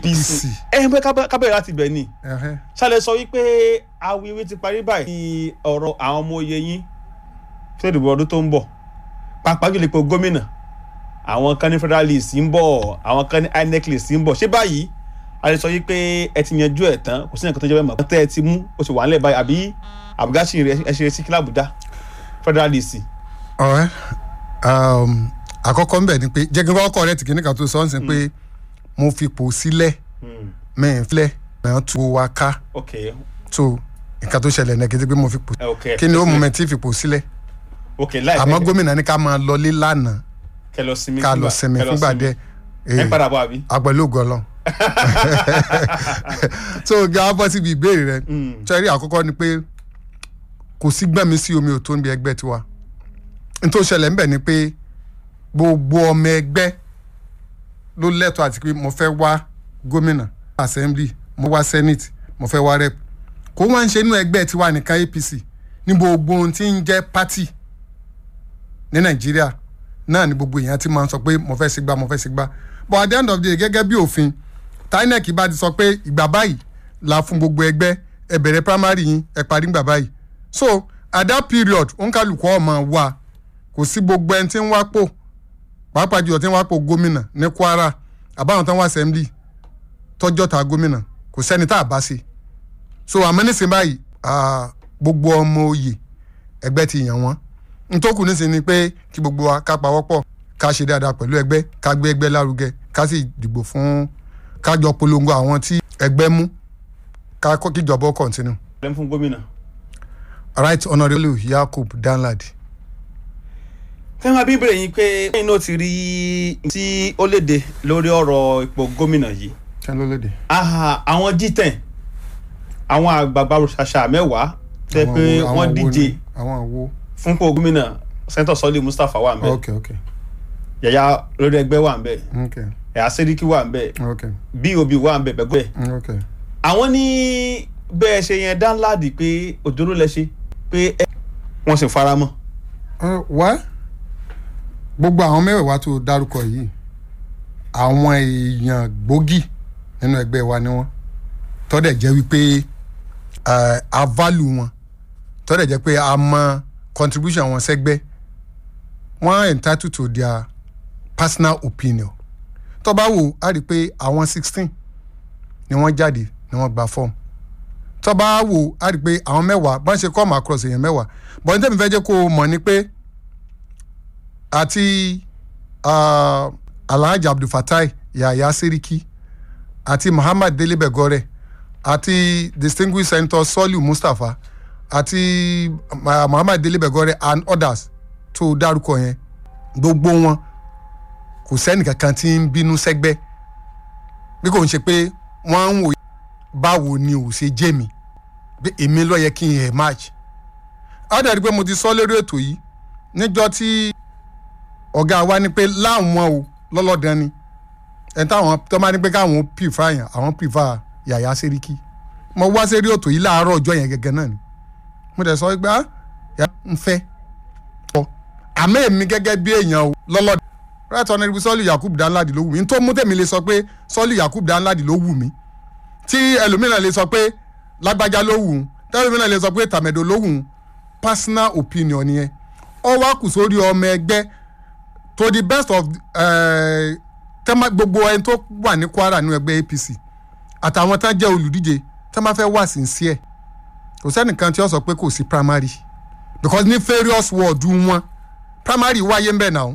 apc ẹ ẹ kábẹ̀rẹ̀ láti bẹ̀ ni Ẹhẹ́. ṣàlẹ̀ sọ wípé awiwe ti parí báyìí ní ọ̀rọ̀ àwọn ọmọ oyè yín fún ìdìbò ọdún tó ń bọ̀ pàápàá jùlọ ipò gómìnà àwọn kan ní federal list ń bọ̀ àwọn kan ní inec list ń bọ̀ ṣé báyìí a lè sọ wípé ẹ ti yanjú ẹ̀ tán kò sí nǹkan tó jẹ́ bẹ́ẹ̀ mọ̀ tẹ́ ẹ ti mú o sì wà nílẹ̀ báyìí àbí àbúgáṣì rẹ ẹ ṣe retí kí làbújá federal list. ọ̀rẹ́ um, àkọ́kọ́ ńbẹ̀ ni pé jẹ́ kí n kọ́kọ́ rẹ̀ tìkí níkan tó sọ ọ́n sìn pé mo fipò sílẹ̀ mẹ́rin filẹ̀ náà tu wa ká ok so nǹkan tó ṣẹlẹ̀ náà kí n ti pé mo fipò ẹ ok kí ni ó mú mi tí fipò sílẹ̀ ok láì àmọ́ gómìnà ní ká máa lọlé lánàá kẹ lọ sinmi ká lọ sinmi fúngbà díẹ̀ ẹ ń padà bọ̀ àbí. àpẹẹlú gọlọ so gba bọ́ síbi ìbéèrè rẹ sẹ́rí àkọ́kọ́ ni pé kò sí gbẹ̀mí sí omi ò tó ń bí ẹgbẹ́ tiwa n tó ṣẹlẹ̀ ńbẹ̀ ni pé gbogbo ọmọ ẹgbẹ́ ló lẹ́tọ̀ọ́ àti pé mo fẹ́ wá gómìnà assembly mo wá senate mo fẹ́ wá rep kó wá ń ṣe inú ẹgbẹ́ tiwa nìkan apc ní gbogbo ohun tí ń jẹ́ party ní nàìjíríà náà ni gbogbo èèyàn ti máa ń sọ pé mo fẹ́ ṣe gbá mo fẹ́ ṣe gbá but at the end of the day gẹ́gẹ́ bí òfin tinec bá ti sọ pé ìgbà báyìí la fún gbogbo ẹgbẹ́ ẹ bẹ̀rẹ̀ primary yín ẹ parí ìgbà báyìí so at that period òǹkàlùkọ́ ọmọ wa kò sí gbogbo ẹni tí ń wá pò pàápàá jùlọ tí ń wá pò gómìnà ní kwara àbáwọn tó ń wá assembly tọjọ́ ta gómìnà kò sẹ́ni tá a bá ṣe so àmọ́ nísìnyí báyìí ah, gbogbo ọmọ oyè ẹgbẹ́ ti yàn wọ́n ntòkù nísìnyí ni pé kí gbogbo wa ká pawọ́pọ̀ ká ṣe dáadáa pẹ̀lú ẹgbẹ́ ká gbé ẹgbẹ́ lárugẹ ká sì dìbò fún ká jọ polongo àwọn tí ẹgbẹ́ mú ká kọ́ kíjọba ó continue. ẹ ń fún gómìnà. right honourable yakub danladi. fẹ́ máa bí bèrè yín pé ẹ̀yin náà ti rí tí ó léde lórí ọ̀rọ̀ ipò gómìnà yìí kí ló lóde. aha àwọn G10 àwọn àgbààgbà ṣàṣà mẹ́wàá tẹ́ pé wọ́n díje àwọn àwo. fún ipò gómìnà sẹ́ńtọ̀ sọ́lé Mustapha wà ń bẹ̀ ok ok yàyà lórí ẹgbẹ́ wà ń bẹ̀ ok ẹ̀yà Sẹ́ríkì wà ń bẹ̀ ok bob wà ń bẹ̀ bẹ́gbẹ́ ok. àwọn ní bẹ́ẹ̀ ṣe yẹn dánláàdì pé òjòrò lẹ ṣe pé ẹ wọ́n sì fara mọ́ Uh, wá gbogbo àwọn mẹ́wẹ̀ẹ̀wá tó dárúkọ yìí àwọn èèyàn gbòógì nínú ẹgbẹ́ wa ni wọ́n tọ́dẹ̀ jẹ́ wípé uh, a value wọn tọ́dẹ̀ jẹ́ pé a mọ contribution wọn sẹ́gbẹ́ wọ́n entitled to their personal opinion tó bá wò á rí i pé àwọn sixteen ni wọ́n jáde ni wọ́n gba fọ́ọ̀mù tó bá wò á rí i pé àwọn mẹ́wàá bá ń ṣe come across èèyàn mẹ́wàá bọ́n tẹ́mi fẹ́ jẹ́ kó o mọ̀ ni pé àti uh, alhaji abdulfatai yahaya seriki àti muhammad dele begore àti distinguished senator soliu mustapha àti uh, muhammad dele begore and others tó dárúkọ yẹn gbogbo wọn kò sẹ́nì kankan tí ń bínú sẹ́gbẹ́ bí kò ń ṣe pé wọ́n ń wò báwo ni ò ṣe jẹ́ mi pé èmi ló yẹ kí n yẹ match á dàbí pé mo ti sọ lórí ètò yìí níjọ́ tí ọ̀gá wa ní pé láwọn o lọ́lọ́dàn ni ẹni táwọn tó máa ní pé káwọn prefer yàn àwọn prefer yàyà sẹ́ríkì mo wá sẹ́rí ètò yìí láàárọ̀ ọjọ́ yẹn gẹ́gẹ́ náà ni mo dẹ̀ sọ pé ah yà ń fẹ́ ọ àmọ́ èmi gẹ́gẹ́ bí èèyàn o lọ́lọ́dàn right honourable sọ́ọ̀lì yakub danladi ló wù mí tó mú tèmi lè sọ pé sọ́ọ̀lì yakub danladi ló wù mí tí ẹlòmíràn lè sọ pé lágbájá ló wù ú tẹ́lòmíràn lè sọ pé tàmẹ̀dò ló wù ú personal opinion nìyẹn ọ wá kù sórí ọmọ ẹgbẹ́ to the best of eh, tẹ́má gbogbo ẹni tó wà ní kwara nínú ẹgbẹ́ apc àtàwọn tán jẹ́ olùdíje tẹ́ máa fẹ́ wà sincere kò sẹ́nìkan tí ó sọ pé kò sí primary because ní various ward wọn primary wáyé ń bẹ̀ náà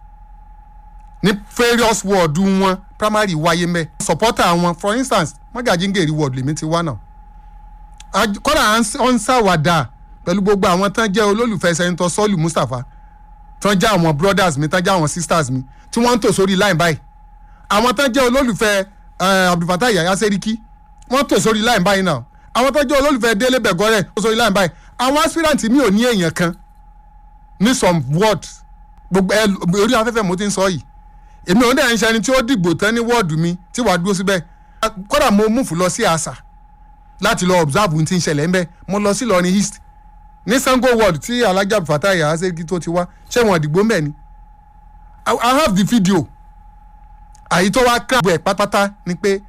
ní various ward wọn primary wáyé ń bẹ̀ supporter wọn for instance mọ́gàjíǹgèrè ward lèmi ti wá náà Aj- kọ́dà à ń ṣàwàdà pẹ̀lú gbogbo àwọn tán jẹ́ olólùfẹ́ sẹ́ńtọ́ sọ́ọ̀lù mustapha tán jẹ́ àwọn brothers mi tán jẹ́ àwọn sisters mi tí wọ́n ń tò sórí line báyìí àwọn tán jẹ́ olólùfẹ́ eh, abdulfatah yaya seriki wọ́n tò sórí line báyìí náà àwọn tán jẹ́ olólùfẹ́ délé bẹ̀gọ́rẹ̀ tò sórí line báyìí àwọn aspirant mi ò ní èèyàn kan ní some words gbogbo ẹ orí afẹ́fẹ́ mo ti ń sọ yìí èmi ò dẹ̀ ń ṣe ẹni tí ó dìgbò tán ní wọ́ọ̀dù mi tí wàá dúró síbẹ̀ kódà mo múfù lọ sí àṣà láti lọ observe ohun tí ń ṣẹlẹ̀ ń bẹ́ mo lọ sí Ìlọrin east ní sango ward tí alájà fatai ahaseki tó ti wá ṣé wọn àdìgbò ń bẹ̀ ni I, i have the video àyí tó wá kíláàbù ẹ̀ pátápátá ni pé